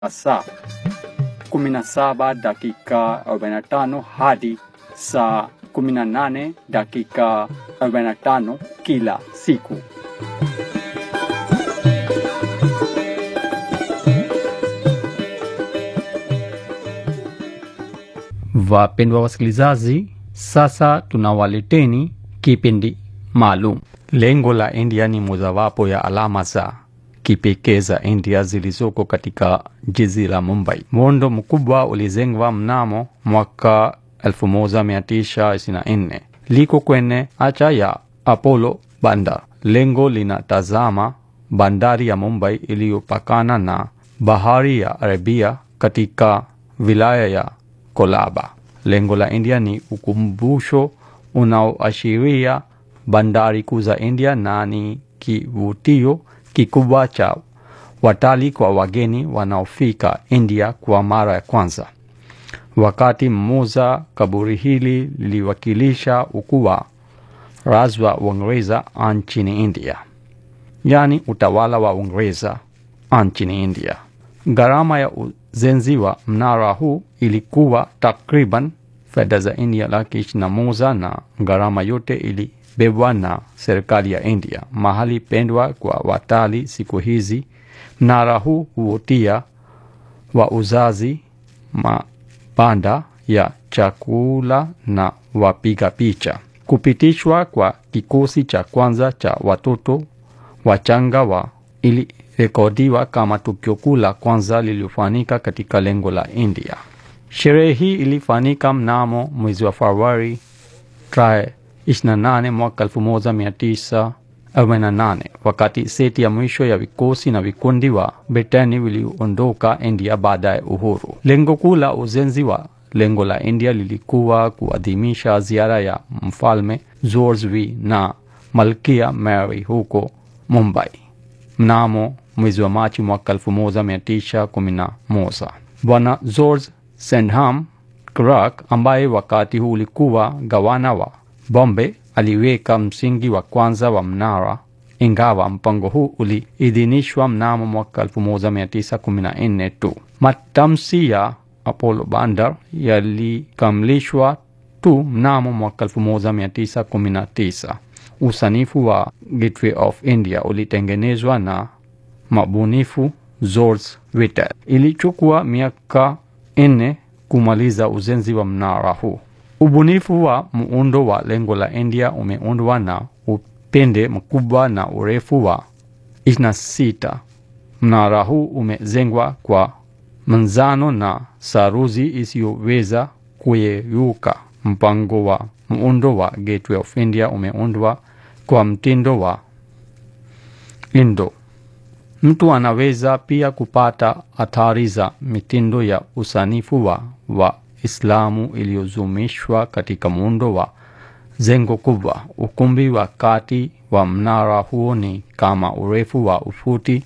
saa 17 dakika 45 hadi saa 18 dakika 45 kila siku. Wapendwa wasikilizaji, sasa tunawaleteni kipindi maalum. Lengo la India ni mojawapo ya alama za kipekee za India zilizoko katika jiji la Mumbai. Muundo mkubwa ulijengwa mnamo mwaka 1924 liko kwenye acha ya Apollo Bandar. Lengo linatazama bandari ya Mumbai iliyopakana na bahari ya Arabia katika wilaya ya Kolaba. Lengo la India ni ukumbusho unaoashiria bandari kuu za India na ni kivutio kikubwa cha watalii kwa wageni wanaofika India kwa mara ya kwanza. Wakati mmoja kaburi hili liliwakilisha ukuu wa razi wa Uingereza nchini India, yaani utawala wa Uingereza nchini India. Gharama ya ujenzi wa mnara huu ilikuwa takriban fedha za India laki ishirini na moja na gharama yote ilibebwa na serikali ya India. Mahali pendwa kwa watalii siku hizi, mnara huu huvutia wauzaji, mabanda ya chakula na wapiga picha. Kupitishwa kwa kikosi cha kwanza cha watoto wachanga wa ilirekodiwa kama tukio kuu la kwanza lililofanyika katika lengo la India. Sherehe hii ilifanyika mnamo mwezi wa Februari tarehe 28 mwaka 1948 wakati seti ya mwisho ya vikosi na vikundi wa Britani viliondoka India baada ya uhuru. Lengo kuu la ujenzi wa lengo la India lilikuwa kuadhimisha ziara ya mfalme George V na malkia Mary huko Mumbai mnamo mwezi wa Machi mwaka 1911. Bwana George Sandham Clark ambaye wakati huu ulikuwa gavana wa Bombay aliweka msingi wa kwanza wa mnara, ingawa mpango huu uliidhinishwa mnamo mwaka 1914 tu. Matamshi ya Apollo Bandar yalikamilishwa tu mnamo mwaka 1919. Usanifu wa Gateway of India ulitengenezwa na mabunifu George Whitel. Ilichukua miaka nne kumaliza ujenzi wa mnara huu. Ubunifu wa muundo wa lengo la India umeundwa na upinde mkubwa na urefu wa 26. Mnara huu umejengwa kwa manzano na saruji isiyoweza kuyeyuka. Mpango wa muundo wa Gateway of India umeundwa kwa mtindo wa Indo. Mtu anaweza pia kupata athari za mitindo ya usanifu wa Waislamu iliyozumishwa katika muundo wa jengo kubwa. Ukumbi wa kati wa mnara huo ni kama urefu wa ufuti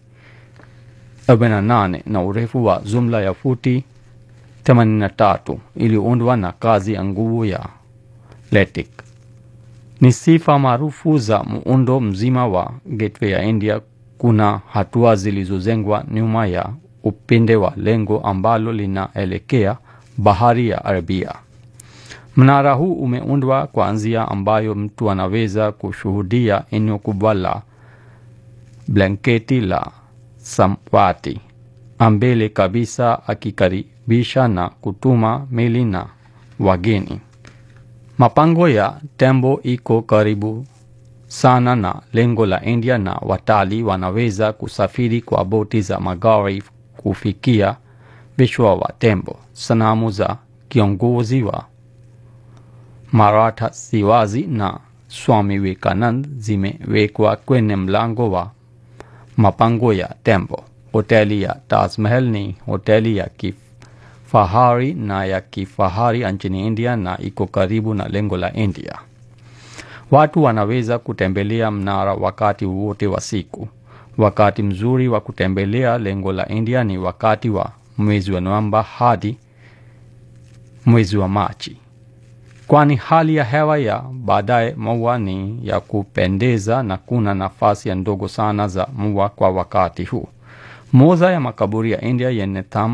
48 na urefu wa jumla ya futi 83 iliyoundwa na kazi ya nguvu ya LATIK. Ni sifa maarufu za muundo mzima wa Gateway ya India. Kuna hatua zilizojengwa nyuma ya upinde wa lengo ambalo linaelekea bahari ya Arabia. Mnara huu umeundwa kwa njia ambayo mtu anaweza kushuhudia eneo kubwa la blanketi la samawati ambele kabisa, akikaribisha na kutuma meli na wageni. Mapango ya tembo iko karibu sana na lengo la India na watalii wanaweza kusafiri kwa boti za magari kufikia vichwa wa tembo. Sanamu za kiongozi wa Maratha Shivaji na Swami Vivekanand zimewekwa kwenye mlango wa mapango ya tembo. Hoteli ya Taj Mahal ni hoteli ya kifahari na ya kifahari nchini India na iko karibu na lengo la India. Watu wanaweza kutembelea mnara wakati wote wa siku. Wakati mzuri wa kutembelea lengo la India ni wakati wa mwezi wa Novemba hadi mwezi wa Machi, kwani hali ya hewa ya baadaye mvua ni ya kupendeza na kuna nafasi ya ndogo sana za mvua kwa wakati huu. Moja ya makaburi ya India yenye thamani